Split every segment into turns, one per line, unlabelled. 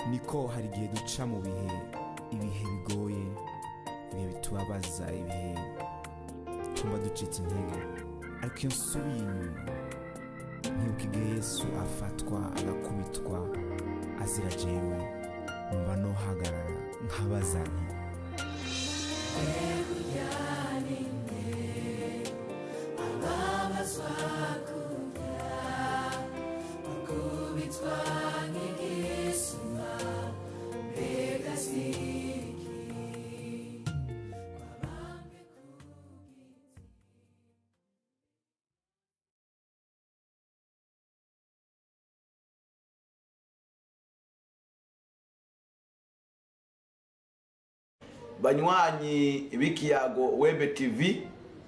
niko hari igihe duca mu bihe ibihe bigoye ibihe bitubabaza ibihe twumva ducitse intege ariko iyo nsubiye inyuma nkibuka igihe yesu afatwa agakubitwa azira jewe numva nohagarara nkabaza nti
banywanyi b'ikiyago webe tv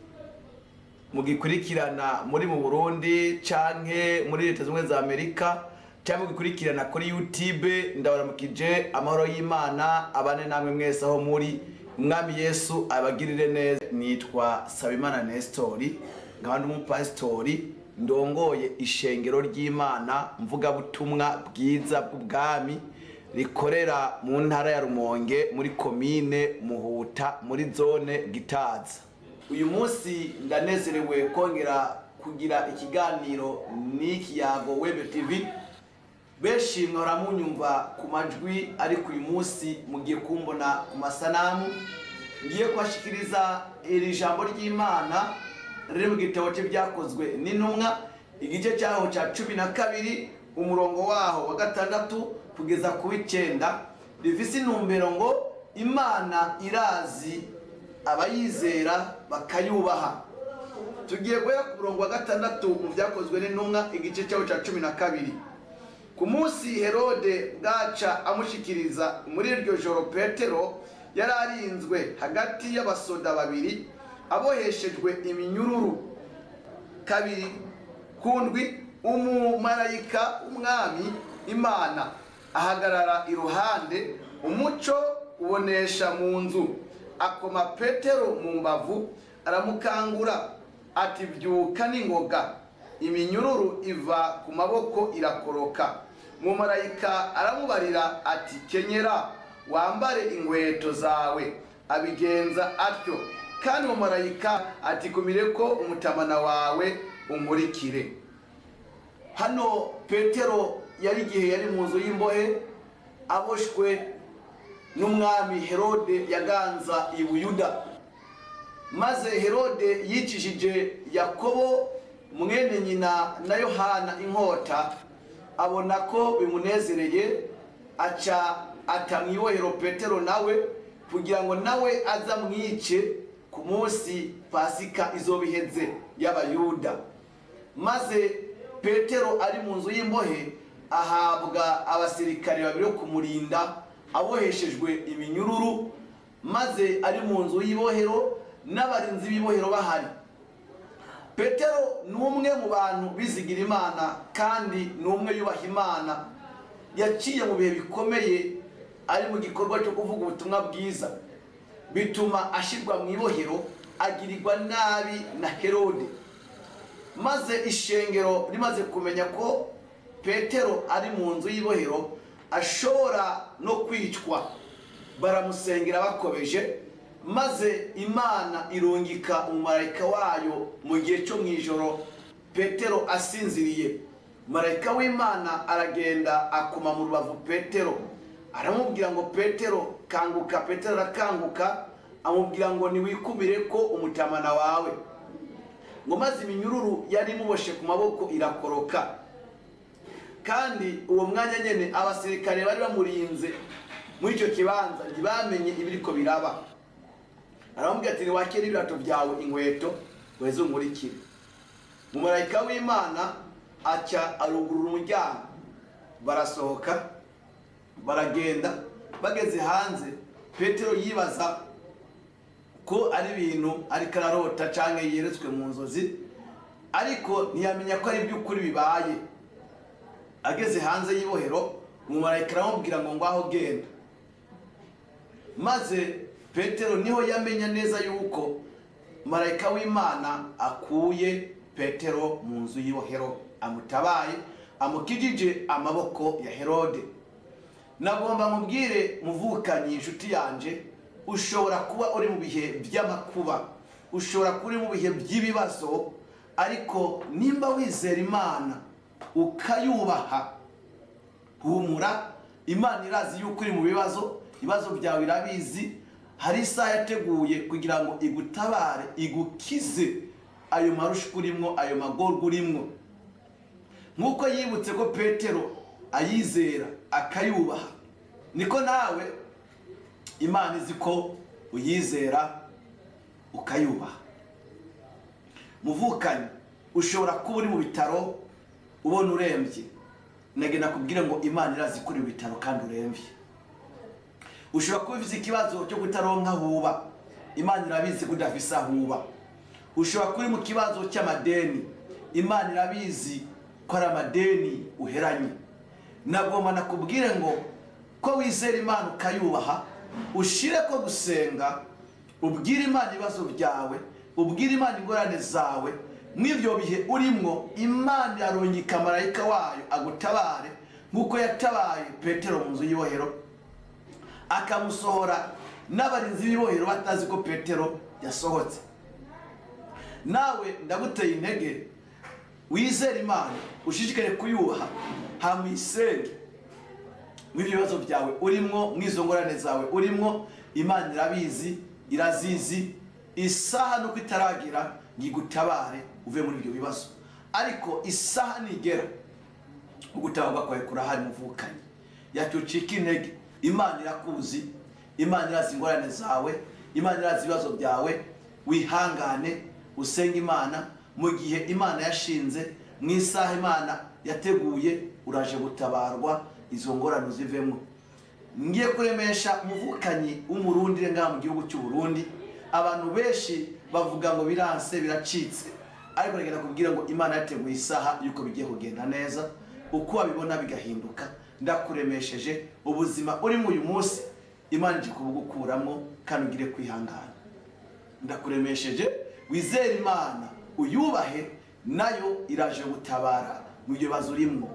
mugikurikirana muri mu burundi canke muri leta zimwe za amerika cyangwa mugikurikirana kuri youtube ndabaramukije amahoro y'imana abane namwe mwese aho muri umwami yesu abagirire neza nitwa sabimana nestori nkaba ndi umupasitori ndongoye ishengero ry'imana mvugabutumwa bwiza bw'ubwami rikorera mu ntara ya rumonge muri komine muhuta muri zone gitaza uyu munsi ndanezerewe kongera kugira ikiganiro n'ikiyago webe tv benshi mwahora munyumva ku majwi ariko uyu munsi mugiye kumbona ku masanamu ngiye kubashikiriza iri jambo ry'imana riri mu gitabo cye byakozwe n'intumwa igice cyaho cya cumi na kabiri umurongo waho wa gatandatu kugeza ku w'icyenda rifise intumbero ngo imana irazi abayizera bakayubaha tugiye guhera ku murongo wa gatandatu mu byakozwe n'intumwa igice cyaho cya cumi na kabiri ku munsi herode bwaca amushikiriza muri iryo joro petero yari arinzwe hagati y'abasoda babiri aboheshejwe iminyururu kabiri kundwi umumarayika w'umwami imana ahagarara iruhande umuco ubonesha mu nzu akoma petero mu mbavu aramukangura ati byuka n'ingoga iminyururu iva ku maboko irakoroka mumarayika aramubarira ati kenyera wambare inkweto zawe abigenza atyo kandi mumarayika ati kumire ko umutamana wawe umurikire hano petero yari igihe yari mu nzu y'imbohe aboshwe n'umwami herode yaganza i buyuda maze herode yicishije yakobo mwene nyina na yohana inkota abona ko bimunezereye aca ata mu ibohero petero nawe kugira ngo nawe aza amwice ku munsi pasika izoba iheze y'abayuda maze petero ari mu nzu y'imbohe ahabwa abasirikare babiri bo kumurinda aboheshejwe iminyururu maze ari mu nzu y'ibohero n'abarinzi b'ibohero bahari petero ni umwe mu bantu bizigira imana kandi ni umwe yubaha imana yaciye mu bihe bikomeye ari mu gikorwa cyo kuvuga ubutumwa bwiza bituma ashyirwa mu ibohero agirirwa nabi na herode maze ishengero rimaze kumenya ko petero ari mu nzu y'ibohero ashobora no kwicwa baramusengera bakomeje maze imana irungika umumarayika wayo mu gihe cyo mu ijoro petero asinziriye marayika w'imana aragenda akoma mu rubavu petero aramubwira ngo petero kanguka petero arakanguka amubwira ngo ntiwikumire ko umutamana wawe ngo maze iminyururu yari imuboshe ku maboko irakoroka kandi uwo mwanya nyine abasirikare bari bamurinze muri icyo kibanza ntibamenye ibiriko biraba aramubwira ati ntiwakire ibirato byawe inkweto weze umurikire mumarayika w'imana aca arugurura umuryango barasohoka baragenda bageze hanze petero yibaza ko ari ibintu ariko ararota cyangwa yeretswe mu nzozi ariko ntiyamenya ko ari iby'ukuri bibaye ageze hanze y'ibohero umumarayika aramubwira ngo ngaho genda maze petero niho yamenya neza yuko marayika w'imana akuye petero mu nzu y'ibohero amutabaye amukijije amaboko ya herode nagomba nkubwire muvukanyi inshuti yanjye ushobora kuba uri mu bihe by'amakuba ushobora kuba uri mu bihe by'ibibazo ariko nimba wizera imana ukayubaha humura imana irazi yuko uri mu bibazo ibibazo byawe irabizi hari isaha yateguye kugira ngo igutabare igukize ayo marushwa urimo ayo magorwa urimo nk'uko yibutse ko petero ayizera akayubaha niko nawe imana izi ko uyizera ukayubaha muvukanye ushobora kuba uri mu bitaro ubona urembye nage nakubwire ngo imana irazi ko uri mu bitaro kandi urembye ushobora kuba ufite ikibazo cyo kutaronka huba imana irabizi ko udafise ahuba ushobora kuba uri mu kibazo cy'amadeni imana irabizi ko ari amadeni uheranye nagomba nakubwire ngo ko wizera imana ukayubaha ushire ko gusenga ubwire imana ibibazo byawe ubwire imana ingorane zawe mw'ibyo bihe urimo imana irarungika marayika wayo agutabare nk'uko yatabaye petero mu nzu y'ibohero akamusohora n'abarinzi b'ibohero batazi ko petero yasohotse nawe ndaguteye intege wizere imana ushishikare kuyubaha hamwisenge ibibazo byawe urimo mw'izo ngorane zawe urimo imana irabizi irazizi isaha nuko itaragira ngo igutabare uve muri ibyo bibazo ariko isaha nigera ugutabarwa kwawe kurahari muvukanye yacyo ucika intege imana irakuzi imana irazi ingorane zawe imana irazi ibibazo byawe wihangane usenge imana mu gihe imana yashinze mu isaha imana yateguye uraje gutabarwa izo ngorane uzivemo ngiye kuremesha umuvukanyi w'umurundi ngaha mu gihugu cy'u Burundi abantu benshi bavuga ngo biranse biracitse ariko reka kubwira ngo imana yateguye isaha yuko bigiye kugenda neza uko wabibona bigahinduka ndakuremesheje ubuzima urimo uyu munsi imana ije kubugukuramo kandi ugire kwihangana ndakuremesheje wizere imana uyubahe nayo iraje gutabara mu byo bibazo urimo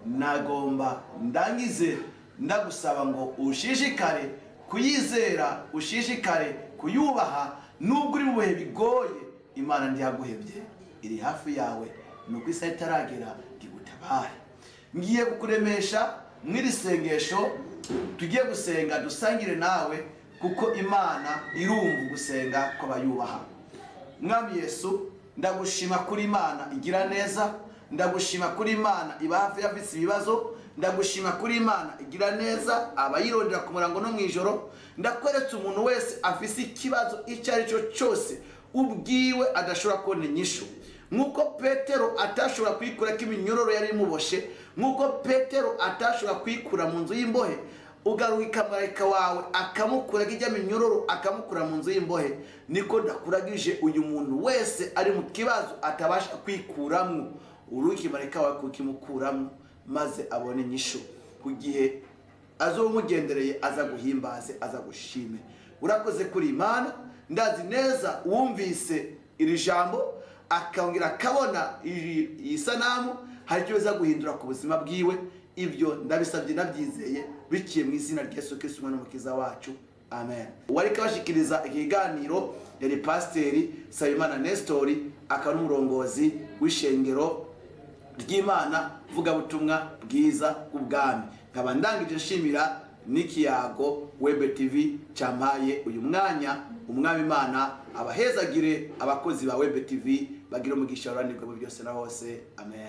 nagomba ndangize ndagusaba ngo ushishikare kuyizera ushishikare kuyubaha nubwo uri mu bihe bigoye imana ntiyaguhebye iri hafi yawe ni uko isaha itaragera igutabare ngiye kukuremesha mw'iri sengesho tugiye gusenga dusangire nawe kuko imana irumva gusenga kw'abayubaha mwami yesu ndagushima kuri imana igira neza ndagushima kuri imana iba hafi y'abafite ibibazo ndagushima kuri imana igira neza abayirondera ku murango no mu ijoro ndakweretse umuntu wese afise ikibazo icyo ari cyo cyose ubwiwe adashobora kubona inyishu nk'uko petero atashobora kwikura ko iminyororo yari imuboshe nk'uko petero atashobora kwikura mu nzu y'imbohe ugaruka marayika wawe akamukura ijya minyororo akamukura mu nzu y'imbohe niko ndakuragije uyu muntu wese ari mu kibazo atabasha kwikuramo uruki marayika wawe kukimukuramo maze abone inyishu ku gihe azo umugendereye aza guhimbaze aza gushime urakoze kuri imana ndazi neza wumvise iri jambo akongera akabona iyi sanamu hari icyo biza guhindura ku buzima bwiwe ibyo ndabisabye nabyizeye biciye mu izina rya Yesu Kristo umwana n'umukiza wacu amen uwari kabashikiriza ikiganiro yari pasiteri Sabimana Nestori akaba n'umurongozi w'ishengero ry'imana vugabutumwa bwiza bw'ubwami nkaba ndangije nshimira n'ikiyago webe tv cyampaye uyu mwanya umwami imana abahezagire abakozi ba webe tv bagire umugisha uranirwa muri byose na hose amen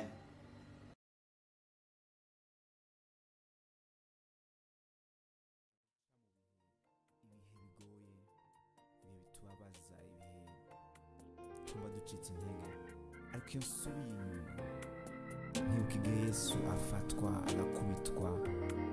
ibihe bigoye ibihe bitubabaza ibihe twumva ducitse intege ariko iyo nsubiye inyuma nkibuka igihe yesu afatwa agakubitwa